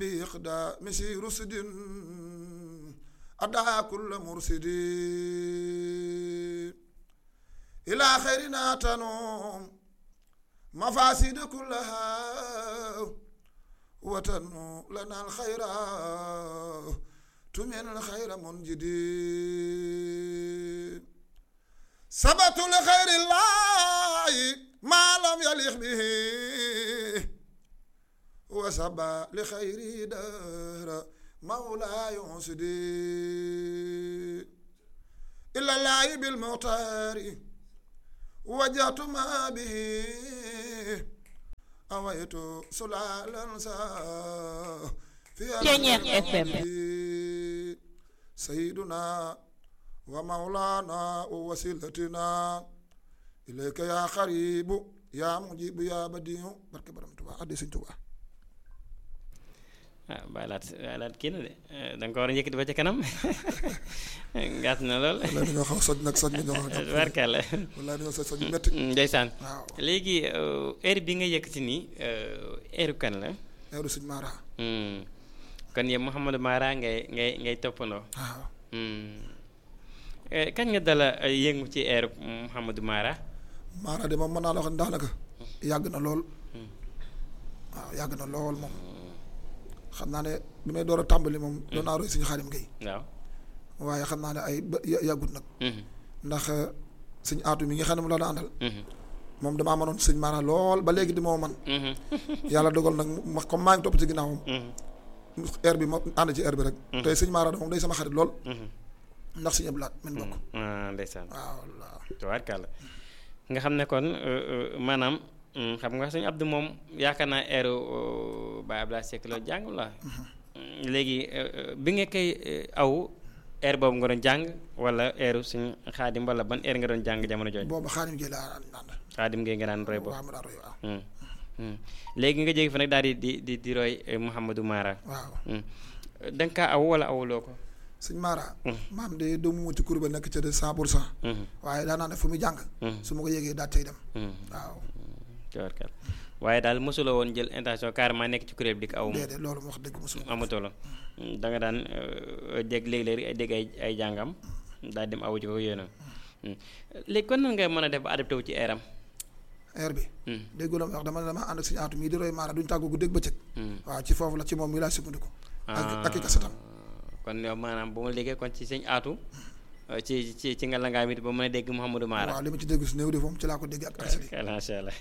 بإقدام سي رسد أدعى كل مرسد إلى خيرنا تنوم مفاسد كلها وتنو لنا الخير تمن الخير منجد سبت لخير الله ما لم يليق به وسبى لخير دار مولاي ينسدي إلا الله بالمختار وجهت ما به أويت سلالا سا في Ceñeex FM. سيدنا ومولانا ووسيلتنا إليك يا قريب يا مجيب يا بديع بركة برم تبا أدي سن تبا ah bàyyi laat bàyyi laat kii na de da nga ko war a njëkkati ba ca kanam gàtt na lool wala dañoo xaw soj nag soj nañoo xam barkalla wala dañoo soj soj yu métti ndeysaan waaw léegi heure bi nga yëkkati nii heure kan la heure suñ maara Hmm. kon yow Mouhamadou Mara ngay ngay ngay toppandoo waaw Hmm. Eh, kañ nga dala eh, yëngu ci heure Mouhamadou Mara maara de moom mën naa la wax ne daanaka yàgg na lool waaw yàgg na lool moom xam naa ne bi may door a tàmbali moom doon naa roy suñu xaarim ngay waaw waaye xam naa ne ay ba ya- yàggut nag Mhm. ndax suñ aatu mi nga xam ne mu la àndal Mhm. moom damaa mënoon sëñ maara lool ba léegi di moo man Mhm. yàlla dogal nag mu ma comme maa ngi topp ci ginnaawam Mhm. air bi ma ànd ci air bi rek tey sëñ maara moom day sama xarit lool Mhm. ndax suñu blaat men bokk ah ndeysaan waaw waaw tubaarkàlla nga xam ne kon euh, euh, maanaam mm, xam nga sëñ Abdou moom yaakaar naa eeru Baye Abdoulaye Seck la jàng la Mm, léegi euh, euh, bi nga koy euh, aw air boobu nga doon jàng wala eeru suñ xaadim wala ban air nga doon jàng jamono jooju boobu xaarim gi laa ànd xaadim ngay nga daan roy boobu waaw ma daa roy waaw Mm, mm. léegi nga jóge fa nag daal di di di di roy eh, Mouhamadou Mara waaw Mm. da nga kaa aw wala awuloo ko sëñ maara Mm. maam de doomu mu ci kuréel ba nekk ca de cent pour cent Mhm, waaye daa naa ne fu muy jàng mhm, su ma ko yégee daal cay dem mhm. waaw tubaarkàlla waaye daal mosuloo woon jël intention carrément nekk ci kuréel bi di ko aw moom déedéet loolu mu wax dëgg mosul amatoo la da nga daan euh, dégg léeg-léeg dégg ay ay jàngam daal dem awu ci ko yéena léegi kon nan nga mën a def ba adapté wu ci eeram air bi déggu la ma wax dama dama ànd ak suñu aatu mii di roy maara duñ tàggu guddeeg bëccëg waaw ci foofu la ci moom mi laa sukkandiku ak ak i kasetam kon yow maanaam bu ma liggéey kon ci sëñ aatu euh, ci ci ci nga la ngaa mit ba mën a dégg Mouhamadou Mara waaw li ma ci dégg su néew de moom ci laa ko dégg ak kaset yi macha allah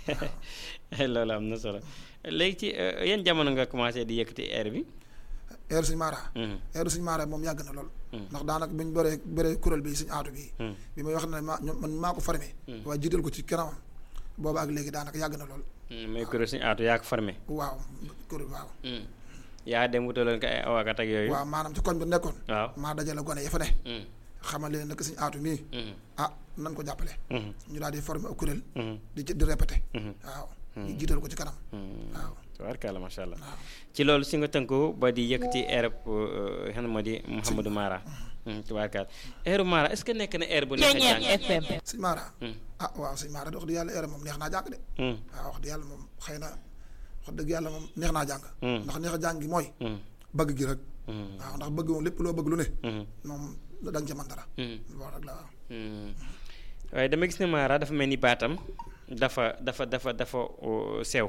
loolu am na solo léegi ci euh, yan jamono nga commencé di yëkkati air bi air suñu maara Mhm, air suñu maara moom yàgg na lool Mm. ndax daanaka bi ñu bëree bëree kuréel bi suñu aatu bi mhm, bi may wax ne ma ñoom man maa ko formé Mm. waaye jiital ko ci kanamam booba ak léegi daanaka yàgg na lool mhm, mais kuréel sëñ aatu yaa ko formé waaw kuréel waaw Mhm. yaa dem wutaloon ko ay awakat ak yooyu waaw maanaam ci koñ bi nekkoon waaw maa dajale gone ya fa ne Mhm, xamal leen nag suñu aatu mii mhm, ah nan ko jàppale mhm, ñu daal di formé ak kuréel mhm, di ci di répété mhm. waaw ñu jiital ko ci kanam Hmm. waaw tabaarkalla macha allah waaw ci loolu si nga tënku ba di yëkkati air xam moo di Mouhamadou Mara Hmm, tabaarkalla airu Mara est ce que nekk na air bu neex a Ceñeex jàng FM. sëñ Mara Hmm, ah waaw sëñ Mara de wax dëgg yàlla air moom neex naa jàng de hmm, waaw wax dëgg yàlla moom xëy na wax dëgg yàlla moom neex naa jàng Hmm. ndax neex a jàng gi mooy hmm, bëgg gi rek hmm, waaw ndax bëgg moom lépp loo bëgg lu ne hmm, moom da nga ca mën dara hmm, loolu rek la waaw hmm. waaye dama gis ne Mara dafa mel ni baatam dafa dafa dafa dafa uh, sew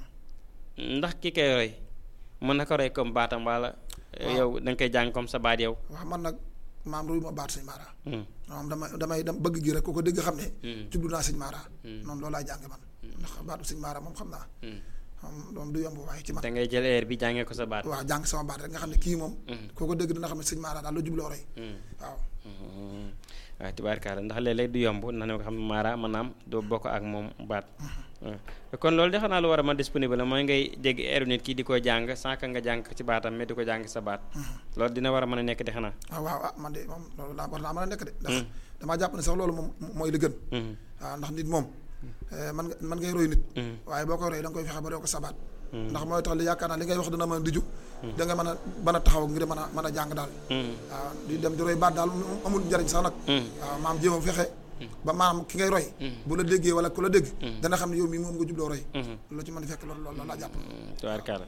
ndax ki koy roy mën na ko roy comme baatam wala Waaw. yow da nga koy jàng comme sa baat yow waaw man nag maam ruy ma baat sëñ Mara Hmm, moom damay damay dem bëgg gi rek ku ko dégg xam ne hmm, jublu naa sëñ Mara Hmm. noonu loolu laay jàng man ndax baatu sëñ Mara moom xam naa hmm. moom moom du yomb waaye ci man da ngay jël air bi jàngee ko sa baat waaw jàng sama baat rek nga xam ne kii moom Hmm, koo ko dégg dina xam ne sëñ Mara daal la jubloo roy hmm. waaw Mhm. waaw tubaarkaala ndax léeg-léeg du yomb na ne ko xam ne maara maanaam doo bokk ak moom baat waaw kon loolu de xanaa lu war a mën disponible la mooy ngay dégg eeru nit ki di ko jàng sans que nga jàng ci baatam mais di ko jàng sa baat loolu dina war a mën a nekk de xanaa waaw waaw ah man de moom loolu laa war naa mën a nekk de ndax Hmm. damaa jàpp ne sax loolu moom mooy li gën Mhm. waaw ndax nit moom eh, man nga man ngay roy nit Mhm. waaye boo koy roy da nga koy fexe ba doo ko sabaat Mhm. ndax mooy tax li yaakaar naa li ngay wax dina mën a diju da nga mën a mën a taxaw ngir mën a mën a jàng daal Mhm. waaw di dem di roy baat daal mu amul njariñ sax nag Mhm. waaw maam jéem a fexe ba maam ki ngay roy bu la déggee wala ku la dégg Mhm. dana xam ne yow mii moom nga jubloo roy Mhm. loolu ci mën a fekk loolu loolu laa jàpp Mhm. tubaarkaala waaw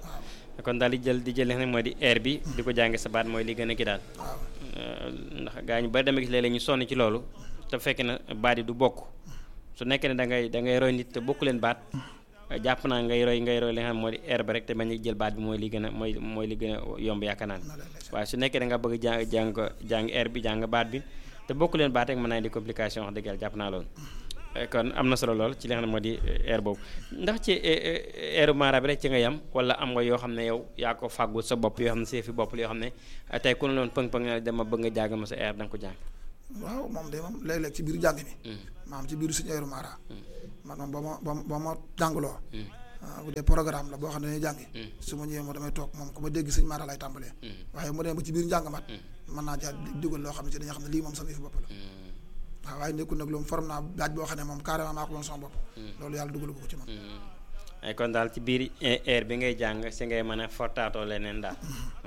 kon daal di jël di jël li nga xam ne mooy di air bi di ko jàng sa baat mooy li gën a ki daal waaw ndax gaa ñu bari dama gis léeg-léeg ñu sonn ci loolu te fekk na baat yi du bokk su nekkee ne da ngay da ngay roy nit te bokku leen baat jàpp naa ngay roy ngay roy li nga xam ne moo di air ba rek te bañ a jël baat bi mooy li gën a mooy mooy li gën a yomb yaakaar naa ne na leen lay waaye su nekkee da nga bëgg jàng jàng ko jàng air bi jàng baat bi te bokku leen baat rek mën naa di complication wax dëgg yàlla jàpp naa loolu kon am na solo lool ci li nga xam ne moo di air boobu ndax ci airu mara bi rek ci nga yam wala am nga yoo xam ne yow yaa ko fàggul sa bopp yoo xam ne see fi bopp yoo xam ne tey ku ne loon pëng-pëng ne dama bëgg nga jàng ma sa air da nga ko jàng waaw moom de moom léeg-léeg ci biir jàng mi maam ci biir suñu aéro mara man moom ba ma ba ma ba ma jàngaloo bu dee programme la boo xam ne dañuy jàngi su ma ñëwee moo damay toog moom ku ma dégg sëñ mara lay tàmbalee waaye mu demee ba ci biir njàngamat mën naa jaar dugal loo xam ne ci dañuy xam ne lii moom sama fi bopp la waaw waaye nekkul nag loolu forme naa daaj boo xam ne moom carrément maa ko moom sama bopp loolu yàlla dugal ko ci man ay kon daal ci biir air bi ngay jàng si ngay mën a fortaatoo leneen daal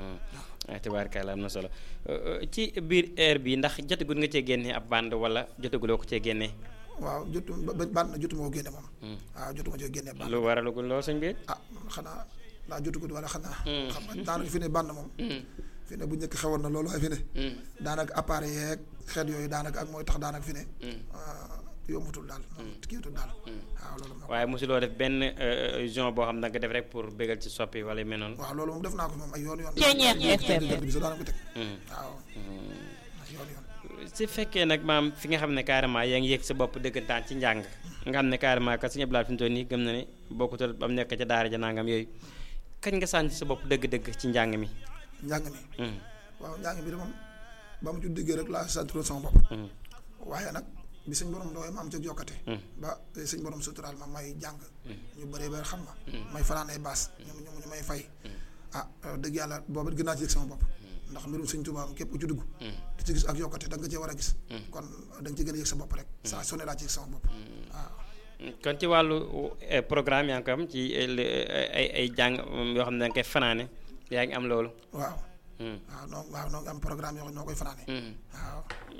ay tubaarkalla am na solo ci biir air bi ndax jotagul nga cee génne ab bande wala jotaguloo ko cee génne waaw jotu ba band na jotuma ko génne moom waaw jotuma cee génne band lu waralagul loo sëñ bi ah xanaa daa jotugut wala xanaa xam nga daanaka fi ne band moom fi ne bu njëkk xewoon na loolu waaye fi ne daanaka appareil yeeg xeet yooyu daanaka ak mooy tax daanaka fi ne yombutul daal kiiwatul daal waaw loolu moo waaye mosuloo def benn genre boo xam ne nga def rek pour bégal ci soppi wala yu mel noonu waaw loolu moom def naa ko moom ay yoon yoon Ceeñeex FM. bi sax daanaka ko teg waaw ay yoon yoon su fekkee nag maam fi nga xam ne carrément yaa ngi yëg sa bopp dëggantaan ci njàng nga xam ne carrément ka suñu blaat fi mu toll nii gëm na ne bokkutal ba mu nekk ca daara ja nangam yooyu kañ nga sànni sa bopp dëgg-dëgg ci njàng mi njàng mi Mm, waaw njàng mi de moom ba mu ci diggee rek laa santuroon sama bopp mm, waaye nag bi sëñ borom dooy ma am ca jokkate mm, ba sëñ borom suturaal ma may jàng ñu bëree ba xam nga may fanaan ay baas ñu ñu ñu may fay ah dëgg yàlla booba gën naa ci yëg sama bopp ndax mbirum sëñ Tuubaa képp ku ci dugg mm. di ci gis ak yokkate da nga cee war a gis kon da nga ci gën a yëg sa bopp rek saa su ne laa ci yëg sama bopp waaw kon ci wàllu eh, programme yaa ngi ko am ci eh, li- eh, ay ay jàng mm, yoo xam ne da nga koy fanaane yaa ngi am loolu waaw Mm, waaw noo waaw noo ngi am programme yoo xam ne noo koy fanaane mm. waaw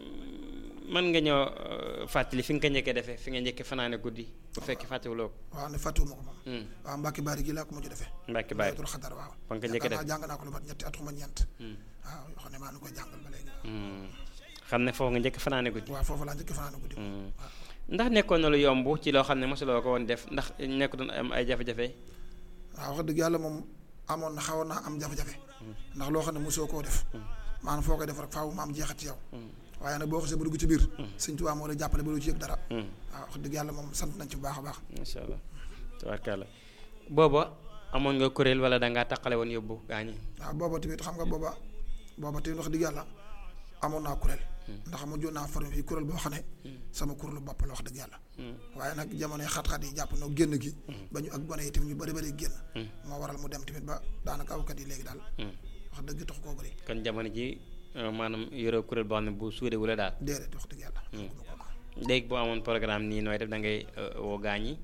mën nga ñëw eh, fàttali fi nga ko njëkkee defee fi nga njëkkee fanaane guddi bu fekkee fàttewuloo ko waaw ne fàttuwuma ko moom Mm, waaw Mbàkke Baari gi laa ko mujj defee Mbàkke Baari Laylatul Xadar waaw fa nga ko njëkkee yaakaar def naa jàng naa ko lu mat ñetti at xuma ñeent Mm, waaw yoo xam ne maa ngi koy jàngal ba léegi mm. xam ne foofu nga njëkk fanaane guddi waaw foofu laa njëkk fanaane guddi Mm. waaw ndax nekkoon na lu yomb ci loo xam ne mosuloo ko woon def ndax nekk doon am ay jafe-jafe waaw wax dëgg yàlla moom amoon na xawoon naa am jafe-jafe ndax loo xam ne mosoo koo def maanaam foo koy def rek faaw mu am jeexat ci yow waaye nag boo xasee ba dugg ci biir sëñ Tuubaa moo lay jàppale ba doo ci yëg dara Mm, waaw wax dëgg yàlla moom sant nañ ci bu baax a baax macha allah tabarkàlla booba amoon nga kuréel wala da ngaa taqale woon yóbbu gaañi waaw booba tamit xam nga booba booba tamit wax dëgg yàlla amoon naa kuréel ndax mu joon naa formé fii kuréel boo xam ne sama kuréelu bopp la wax dëgg yàlla Mm, waaye nag jamonoy xat-xat yi jàpp noo génn gi ba ñu ak gone yi tamit ñu bëri bëri génn mm, moo waral mu dem tamit ba daanaka awkat yi léegi daal mm. wax dëgg tax koo bëri kon jamono ji euh, maanaam yoroo kuréel boo xam ne bu suuree wu la daal déedéet wax dëgg yàlla léegi boo amoon programme nii nooy def da ngay euh, woo gaañi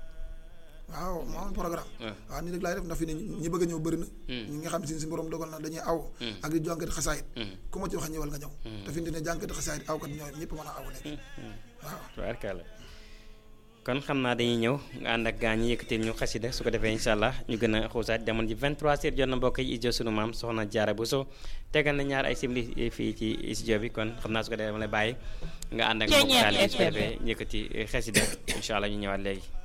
waaw moo amoon programme waaw waaw nii rek laay def ndax fi ne ñi bëgg a ñëw bëri na ñi nga xam si si borom dogal na dañuy aw ak di jànkati xasaayit Mm, ku ma ci wax ñëwal nga ñëw te fi ne ne jànkati xasaayit awkat ñëw ñëpp mën a aw léegi mm. waaw tubaarkàlla kon xam naa dañuy ñëw nga ànd ak gaa ñi yëkkatil ñu xasida su ko defee incha allah ñu gën a xuusaat jamono ji 23 heures jot na mbokk yi ijo sunu maam soxna jaara bu so tegal na ñaar ay simili fii ci studio bi kon xam naa su ko defee dama lay bàyyi nga ànd ak mbokk taalibe bi su ko defee ñu yëkkati xasida incha allah ñu ñëwaat léegi